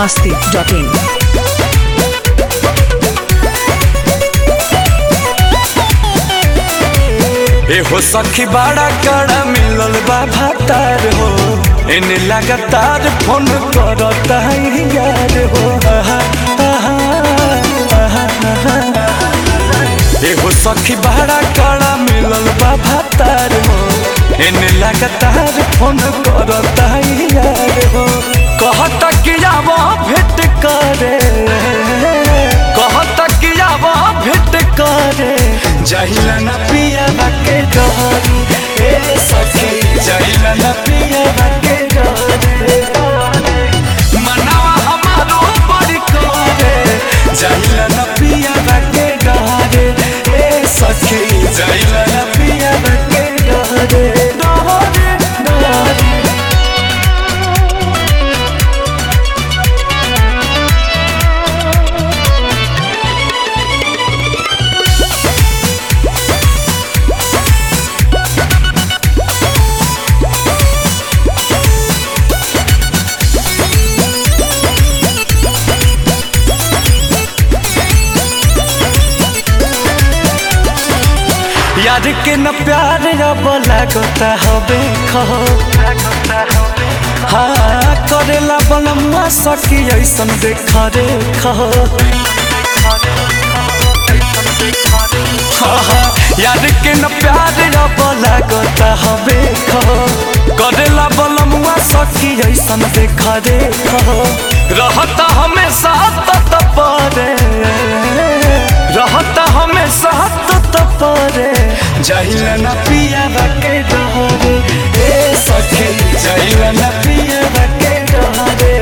masti.in. एहो सखी बड़ा कड़ा मिलल बा भातार हो एने लगातार फोन करता है यार हो आहा, आहा, आहा, आहा। एहो सखी बड़ा कड़ा मिलल बा भातार हो एने लगातार फोन करता है यार हो कहता कि आब भेंट करे कहता कि आब भेंट करे जहिला न पिया के डरी ए सखी जहिला न पिया के डरी मनावा हमारो बड़ी करे जहिला न पिया के डरे ए सखी जहिला न पिया के डरे डरे डरे यार के न प्यार अब लागता हबे खहो हाँ करेला बनमुआ सकी ऐसन देख रे खहो हाँ, हाँ, यार के न प्यार अब लागता हबे खहो करेला बनमुआ सकी ऐसन देख रे खहो रहता हमेशा तत परे रहता हमेशा तत परे जहिला न पिया के डरे ए सखी जहिला न पिया के डरे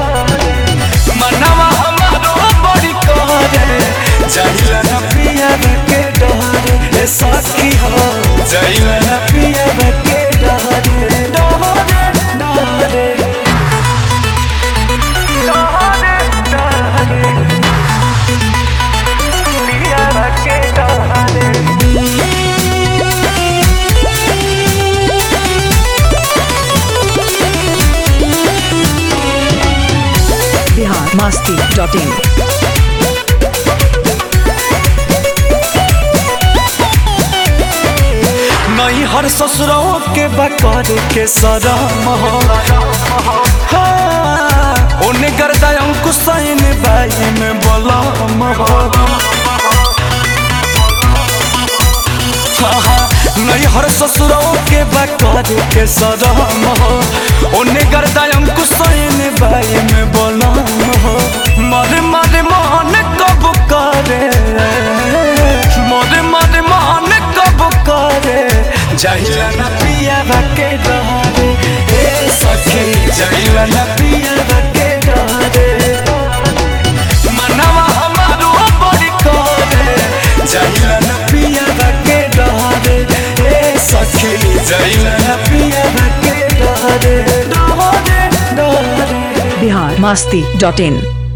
मनवा हमारो बड़ी करे जहिला न पिया के डरे ए सखी हो जहिला न पिया के डरे डरे डरे Bihar masti.in. नहीं हर ससुरों के बकर के सरम हो हाँ, ओने गर्दा अंकुशैन बाई में बलम हो हाँ, हाँ, नहीं हर ससुरों के बकर के सरम हो ओने गर्दा अंकुशैन बाई में बलम हो मर मर मान कब करे मर मर मान कब करे जहिला न पिया के डरे ए सखी जहिला न पिया के डरे मनवा हमारो बड़ी करे जहिला न पिया के डरे ए सखी जहिला न पिया के डरे डरे डरे Bihar masti.in.